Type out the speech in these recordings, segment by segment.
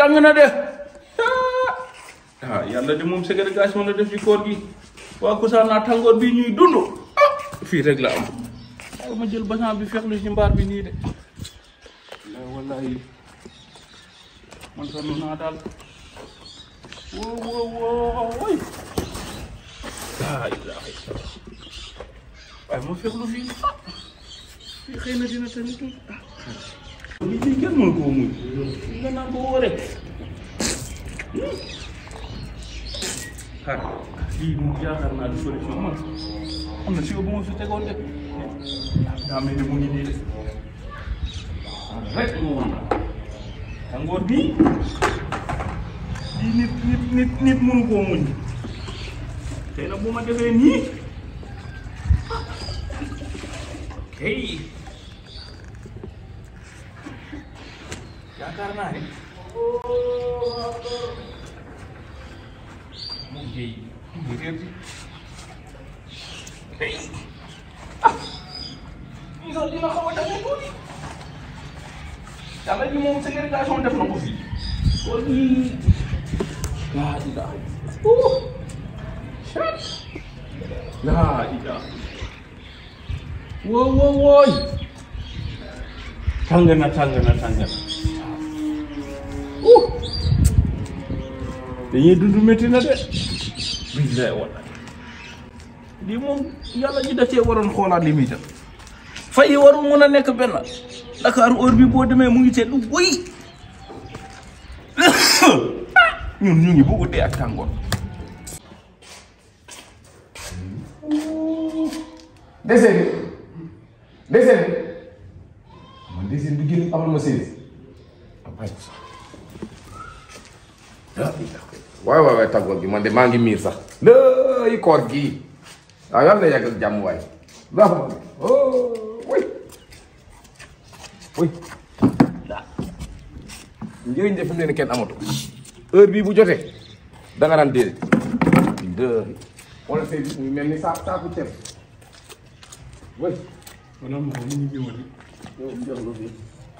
tàng na de ah yàlla de moom ségrégation la def ci koor gi waa Koussanar tàngoor bi ñuy dund ah fii rek la am waaw ma jël basan bi fexlu ci mbaar bi nii de wallahi man sonn naa daal woo woo woo woy laa ilaaha illallaah waaye ma fexlu fii ah fii xëy na dina tamit ah lii lii kenn mënu koo muñ nga naan ko woo rek ah lii moom yaakaar naa du solution man am na si bu ma fi tegoon de daa mel ni mu ngi nii de rek moo woon tàngoor bii lii nit nit nit nit mënu koo muñ tey nag bu ma defee nii hey yaakaar naa ne moom jéy mu réer bi hey ah lii sax dina xaw a dafa tuuti yàlla ji moom ségrégation def na ko fii kon yii laa ilaaha oh chat laa ilaaha woo woo wooy tàng na tàng na tàng na uh dañuy dund métti na de billaay wallaay lii moom yàlla ji da cee waroon xoolaat li muy def fay yi warul mun a nekk benn Dakar heure bi boo demee mu ngi seetlu wëy ñun ñu ngi bëgg dee ak tàngoor dessin bi dessin bi man dessin bi génn amal ma séeréer waay waay waay tàggoor gi man de maa ngi miir sax lay koor gii waaw yàlla na yàgg ak jàmm waay laa ko man oh oui oui njëriñ de fi mu ne nii kenn amatu heure bii bu jotee da nga daan déedéet dë wala say muy mel ni saa saaku ceeb oui wala mo mu ngi ñëwati yow jox nga fii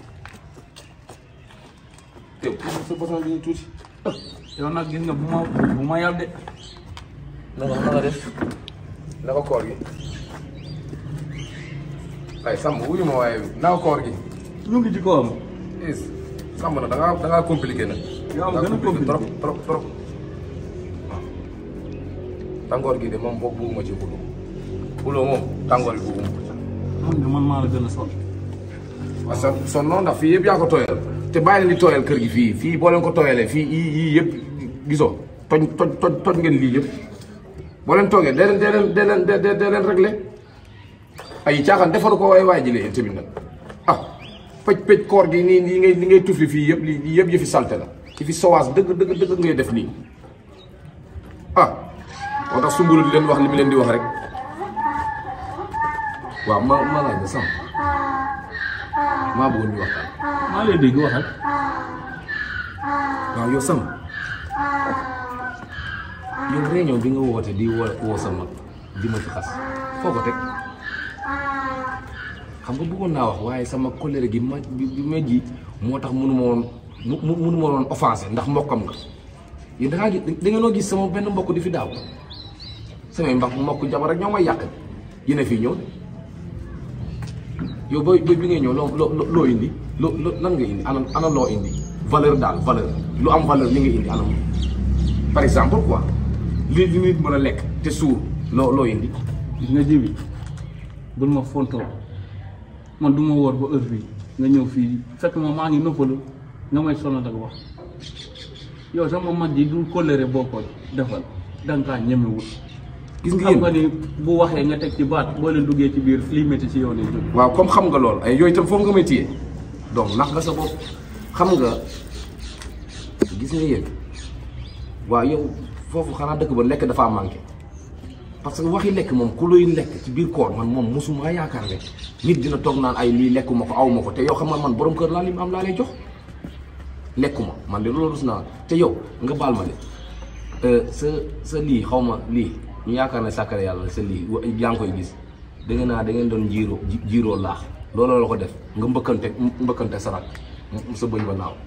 yow sa boson bi ñu tuuti yow nag gis nga bu ma bu ma yàb de na nga na nga def naka koor gi ay Samb wuyu ma waaye naka koor gi ñu ngi ci kawam is Samb na da ngaa da ngaa compliqué nag Yow am Da ngaa gën a compliqué. trop trop trop waaw tàngoor gi de moom boobu bugguma ci xuloo xuloo moom tàngoor gi bugguma ko ci xam ne man maa la gën a sonn waaw son son noonu ndax fii yëpp yaa ko tooyal te bàyyi leen di tooyal kër gi fii fii boo leen ko tooyalee fii yii yii yëpp gisoo toj toj toj toj ngeen lii yëpp boo leen toogee dee leen dee leen dee leen dee dee dee leen réglé ay caaxaan defaru ko waaye waaye jëlee tamit nag ah pëj pëj koor gi nii nii ngay ni ngay tufli fii yëpp lii lii yëpp yëfi salte la ci fi sowaas dëgg dëgg dëgg ngay def nii ah moo tax sumbulu di leen wax li mu leen di wax rek waaw ma ma laaj la sam maa bëggoon ñu waxtaan maa lay dégg waxal waaw yow sama yow réunion bi nga woote di woo woo sama di ma ci xas foo ko teg xam nga bëggoon naa wax waaye sama colère gi ma bi bi ma ji moo tax mënu ma woon mu mu mënu ma woon offensé ndax mbokkam nga yéen da ngaa gis da ngeenoo gis sama benn mbokk di fi daaw samay mbokk mbokk jabar rek ñoo may yàq yéen a fii ñëw de yow booy booy bi ngay ñëw loo loo loo indi loo loo lan nga indi ana ana loo indi valeur daal valeur lu am valeur li nga indi anam par exemple quoi li li nit mën a lekk te suur loo loo indi gis nga jibi bul ma fontoo man du ma woor ba heure bii nga ñëw fii fekk ma maa ngi noppalu nga may sonal ak wax yow sama mag ji du colère boo ko defal danga kaa ñemewul gis nga xam nga yéen ni bu waxee nga teg ci baat boo leen duggee ci biir lii métti ci yow ne jóg waaw comme xam nga lool ay yooyu itam foofu nga may téye donc nax nga sa bopp xam nga gis nga yéen waaw yow foofu xanaa dëkk ba lekk dafa manqué parce que waxi lekk moom ku luy lekk ci biir koor man moom mosuma yaakaar ne nit dina toog naan ay lii lekkuma ko aw ma ko te yow xam nga man borom kër laa li am laa lay jox lekkuma man de loolu rus naa te yow nga baal ma de sa sa lii xaw ma lii ñu yaakaar ne sàkkare yàlla sa lii wa- yaa ngi koy gis da ngeen naa da ngeen doon jiiroo ji- jiiroo laax looloo la ko def nga mbëkkante mbëkkante sarak sa bëñ ba naaw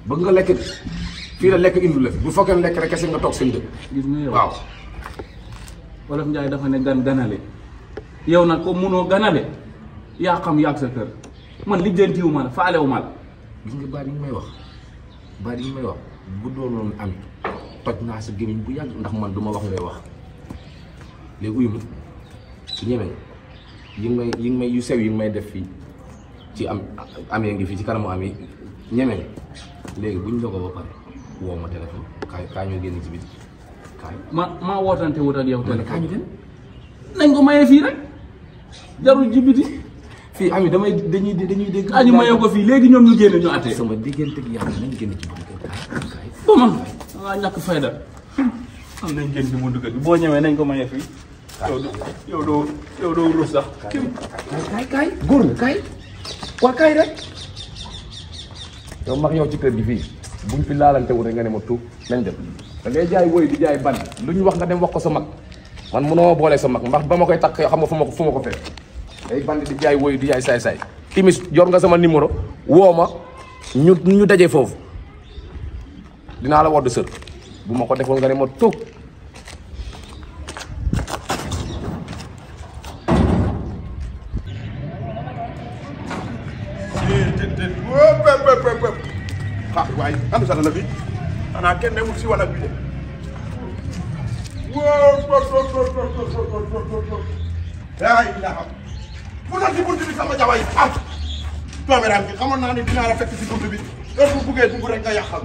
bëgg nga lekk fii la lekk indi la fi bu fekkee lekk rek kese nga toog seen dëkk gis nga yow waaw wolof Njaay dafa ne gan ganale yow nag comme munoo ganale yaa xam yàgg sa kër man lijjantiwu ma la faalewu ma la gis nga baat yi may wax baat yi may wax bu doonoon am toj naa sa gémmiñ bu yàgg ndax man du ma wax ngay wax léegi uyu ma su ñemee yi ngi may yi ngi may yu sew yi ngi may def fii ci am amee ngi fii ci kanamu am yi ñemee léegi buñ dogo ba pare woo ma téléphone kaay kaay ñu génn ci biti kaay ma maa wootante wut ak yow ma ne kaay ñu téléphone dem nañ ko mayee fii rek jarul jibiti fii am yi damay dañuy dañuy dégg kaa ñu mayee ko fii léegi ñoom ñu génn ñu attee sama diggante ak yàlla nañ génn ci buntu kër kaay kaay ba man dangaa ñàkk fayda am nañ génn ci buntu kër bi boo ñëwee nañ ko mayee fii yow doo yow doo yow doo rus sax kaay kaay kaay góor nga kaay waa kaay rek yow mag yow ci kër gi fii buñ fi laalante wu rek nga ne ma tuub nañ dem da ngay jaay woy di jaay ban lu ñu wax nga dem wax ko sa mag man mënoo ma boole sa mag ndax ba ma koy takk xam nga fu ma ko fu ma ko fekk day bandi di jaay woy di jaay saay-saay timis yor nga sama numéro woo ma ñu ñu dajee foofu dinaa la wodd sër bu ma ko defoon nga ne ma tuub wóop wóop wóop wóop wóop ah waaye am sax la bi xanaa kenn newul si wàll bi de wóop wóop wóop wóop wóop wóop wóop wóop wóop wóop yaa ilaha mu tax si bunt bi sama jaway ah dooméram bi xamoon naa ne dinaa la fekk si bunt bi heure bu buggee dugg rek nga yàqal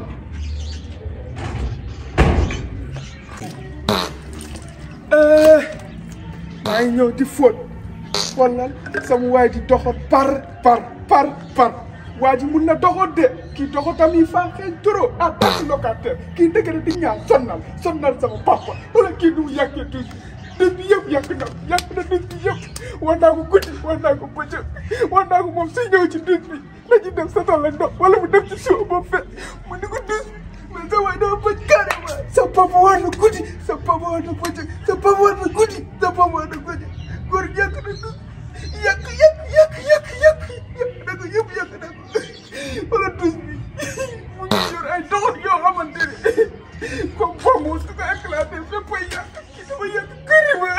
maa ngi ñëw di fóot wallal sama waay di doxat par par par par waa ji mun na doxat de kii doxatam yi faa xeeñ trop en tant que locataire kii dëgg na di ñaan sonnal sonnal sama papa wala kii nu mu yàqee dus dus bi yëpp yàq na yàq na dus bi yëpp war naa ko guddi war naa ko bëccëg war naa ko moom suy ñëw ci dus bi la ci def satal la ndox wala mu def ci suuf ba fet mu ni ko dus mais sa waay dafa bëj carrément sa papa war na guddi sa papa war na bëccëg sa papa war na guddi sa papa war na guddi góor yàq na dus yàq yàq yàq yàq yàq yàq na ko yëpp yàq na ko wala dus bi mu ngi yor ay doxat yoo xamante ne comme pomme su ko éclaté fépp ay yàq ki dafa yàq carrément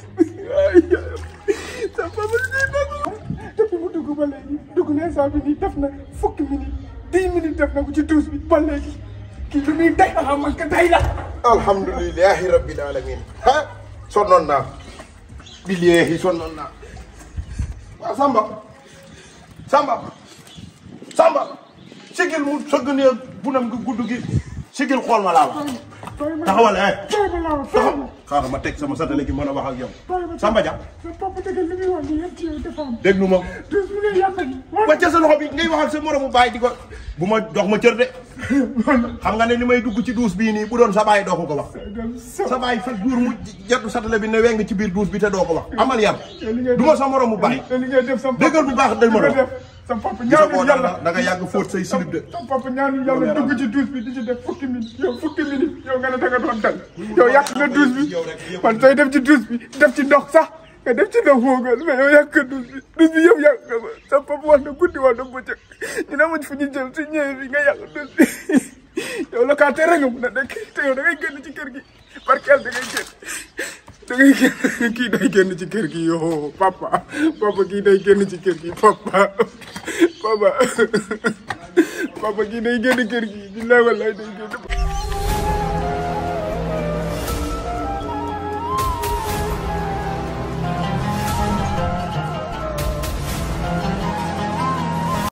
ay sa papa si dagg depuis mu dugg ba léegi dugg na instant bi nii def na fukki minutes dix minutes def na ko ci douze bi ba léegi kii lu muy day ah man ka day la alhamdulilahi rabbil alamin ah sonnoon naa billahi sonnoon naa waaw Samba Samba Samba sigil mu sëgg ne bunam gi gudd gi sigil xool ma laa wax taxawal eh taxaw xaaral ma teg sama satale gi mën a wax ak yow Samba Dia sa papa dëgg li muy wax nii yëpp ci yow dafa am. déglu ma dus mu ne yàlla gi. wàcce sa loxo bi ngay wax ak sa moromu baay di ko bu ma dox ma cër de xam nga ne li may dugg ci duus bii nii bu doon sa baay doo ko ko wax sa baay fa jour mu jattu satale bi ne weng ci biir duus bi te doo ko wax amal yar du ma sa moromu baay te li ngay def sa papa déggal bu baax dañ ma li nga doon def sa papa gisa ñaanu koo yàlla da nga yàgg fóot say silib de sa papa ñaanu yàlla dugg ci douche bi di ci def fukki minutes yow fukki minutes yow nga ne da nga doon dal yow yàq nga douche bi man sooy def ci douche bi def ci ndox sax nga def ci ndox moo gën mais yow yàq nga douche bi douche bi yëpp yàq nga ko sa papa wax na guddi wax na bëccëg dina mujj fu ñu jëm si ñëwee bi nga yàq douche bi yow locataire nga mun a nekk te yow da ngay génn ci kër gi barkeel da ngay génn da ngay génn kii day génn ci kër gi yoo papa papa kii day génn ci kër gi papa papa papa kii day génn kër gi billaay wallaay day génn